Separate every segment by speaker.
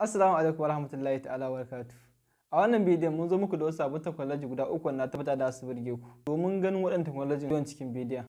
Speaker 1: Assalamu alaikum warahmatullahi ta'ala barakatuh. A wannan bidiyon mun zo muku da wasu sabon technology guda uku na tabbata da su burge ku domin ganin waɗannan technology yawan cikin bidiyon.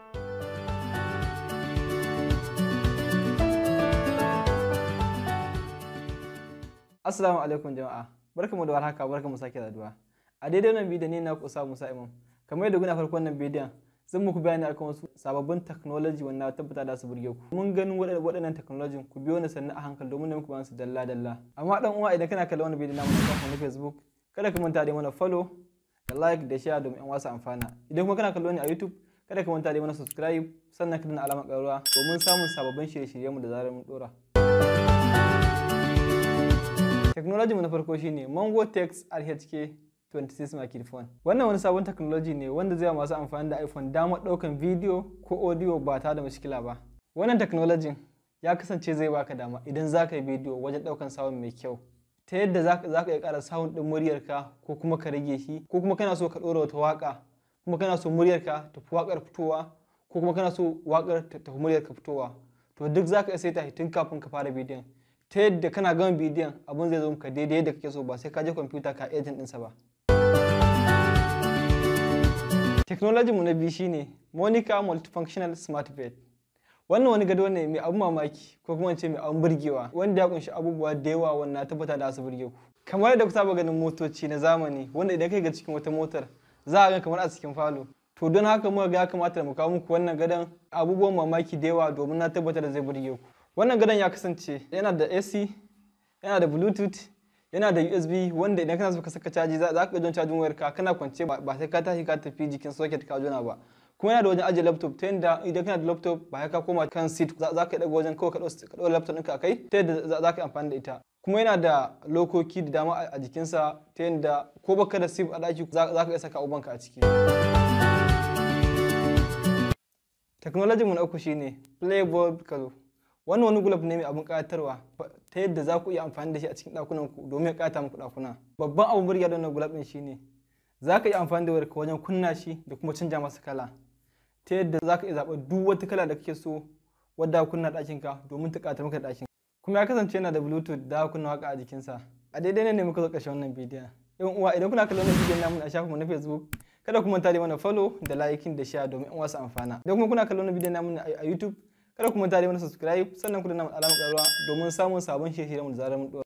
Speaker 1: Assalamu alaikum jama'a. Barkamu da warhaka, barkamu sake saduwa. A daidai wannan bidiyon ne na ku Usa Musa Imam. Kamar yadda kuna farkon wannan bidiyon zan muku bayani akan wasu sababbin technology wanda tabbata da su burge ku mun ganin waɗannan technology ku biyo ni sannan a hankali domin da muku bayan su dalla dalla amma dan uwa idan kana kallon wannan bidiyo namu na na Facebook kada ka manta da mana follow da like da share domin yan wasu amfana idan kuma kana kallon ni a YouTube kada ka manta da mana subscribe sannan ka danna alamar ƙararrawa domin samun sababbin shirye-shiryen mu da zarar mun dora technology mu na farko shine Mango Text RHK 26 microphone wannan wani sabon technology ne wanda zai masu amfani da iphone damar ɗaukan video ko audio ba tare da mashikila ba wannan technology ya kasance zai baka dama idan za ka yi video wajen ɗaukan sound mai kyau ta yadda za ka iya ƙara sound ɗin muryarka ko kuma ka rage shi ko kuma kana so ka ɗora wata waƙa kuma kana so muryarka ta fi waƙar fitowa ko kuma kana so waƙar ta fi muryarka fitowa to duk za ka iya saita tun kafin ka fara bidiyon ta yadda kana gama bidiyon abin zai zo maka daidai yadda kake so ba sai ka je kwamfuta ka agent ɗinsa ba Technology mu na biyu shine Monica Multifunctional Smart Bed. Wannan wani gado ne mai abun mamaki ko kuma ce mai abun burgewa wanda ya kunshi abubuwa da yawa wanda tabbata da su burge ku. Kamar yadda ku saba ganin motoci na zamani wanda idan kai ga cikin wata motar za a ga kamar a cikin falo. To don haka muka ga ya kamata mu kawo muku wannan gadon abubuwan mamaki da yawa domin na tabbata da zai burge ku. Wannan gadon ya kasance yana da AC, yana da Bluetooth, yana da USB wanda idan kana so ka saka caji za ka jon cajin wayarka kana kwance ba sai ka tashi ka tafi jikin socket ka jona ba kuma yana da wajen ajiye laptop ta yadda idan kana da laptop ba sai ka koma kan seat za ka daga wajen kawai ka ɗau laptop ɗinka a kai ta yadda za ka yi amfani da ita kuma yana da lokoki da dama a jikinsa ta yadda ko baka da sif a ɗaki za ka iya saka ubanka a ciki technology mu na uku shine playboy color wannan wani gulab ne mai abin ƙayatarwa ta yadda za ku iya amfani da shi a cikin ɗakunan ku domin ya ƙata muku ɗakuna babban abin burgewa da wannan gulab ɗin shine za ka iya amfani da wayarka wajen kunna shi da kuma canja masa kala ta yadda za ka iya zaɓar duk wata kala da kake so wadda kunna ɗakin ka domin ta ƙata maka ɗakin kuma ya kasance yana da bluetooth da kunna waka a jikinsa a daidai ne muka zo ƙarshen wannan bidiyon yan uwa idan kuna kallon wannan bidiyon namu a shafinmu na facebook kada ku manta da mana follow da liking da share domin yan wasu amfana idan kuma kuna kallon wannan bidiyon namu a youtube kada ku manta da mana subscribe sannan ku danna alamar ƙararrawa domin samun sabon shirye-shiryen mu da zarar mun